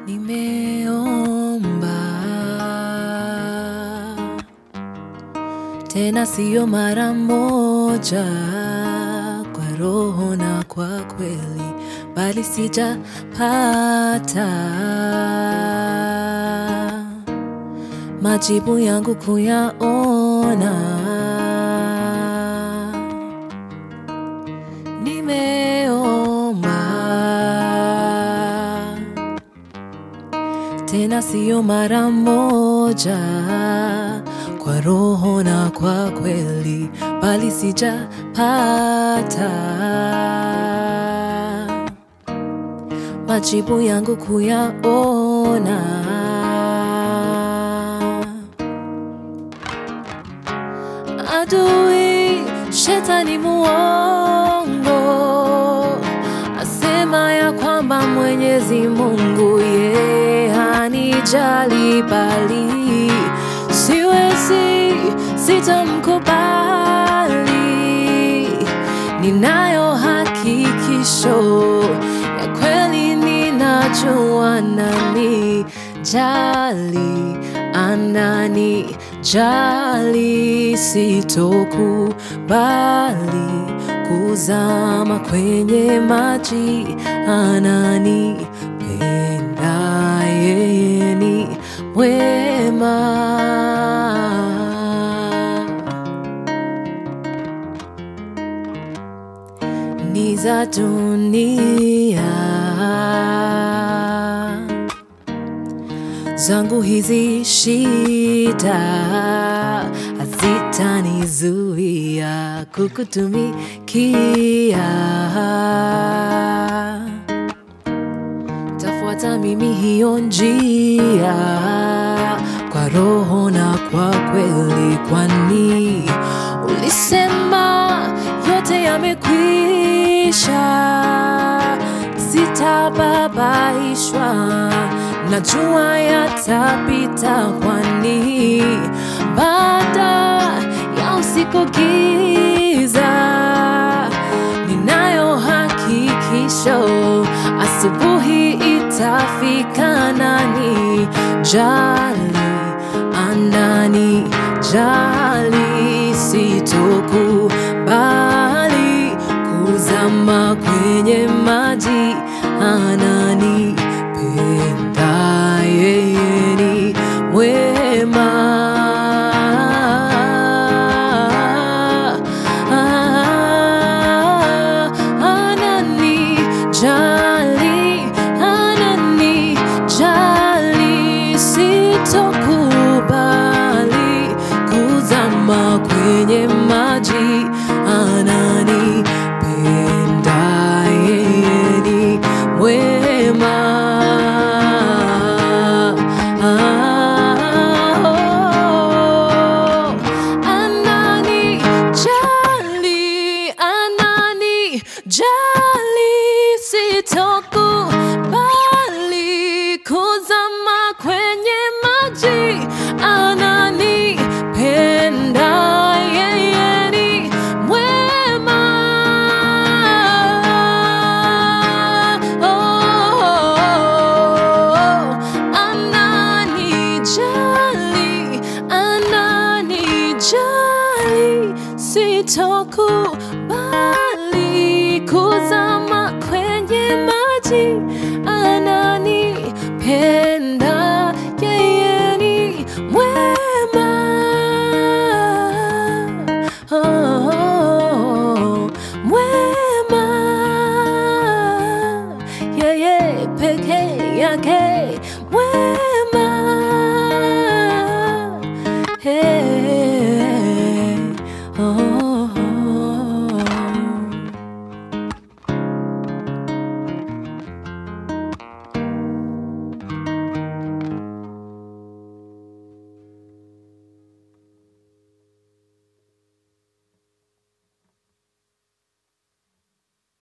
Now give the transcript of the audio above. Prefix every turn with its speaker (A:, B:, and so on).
A: Nimeomba tena, siyo mara moja, kwa roho na kwa kweli, bali sijapata majibu yangu kuyaona. Nimeomba tena, siyo mara moja, kwa roho na kwa kweli, bali sijapata majibu yangu kuyaona. Adui shetani muongo asema ya kwamba Mwenyezi Mungu ye hanijali, bali siwezi, sitamkubali. Ninayo hakikisho ya kweli, ninajua nani jali, anani jali, sitokubali kuzama kwenye maji, anani penda, yeye ni mwema. ni za dunia zangu hizi shida hazitanizuia kukutumikia. Tafuata mimi hiyo njia kwa roho na kwa kweli, kwani ulisema yote yamekwisha, sitababaishwa, najua yatapita, kwani baada ya usiku giza, ninayo hakikisho, asubuhi itafika, nani jali, anani jali, sitokubali kuzama kwenye maji, anani penda, yeye ni mwema. Anani jali, anani jali, sitokubali kuzama kwenye maji, anani penda, yeye ni mwema. Anani jali, anani jali, sitokubali kuzama kwenye maji, anani penda, yeye ni mwema. Oh, anani jali, anani jali, sitokubali kuzama kwenye maji, anani penda, yeye ni mwema. Oh, mwema, yeye peke yake mwema. Hey.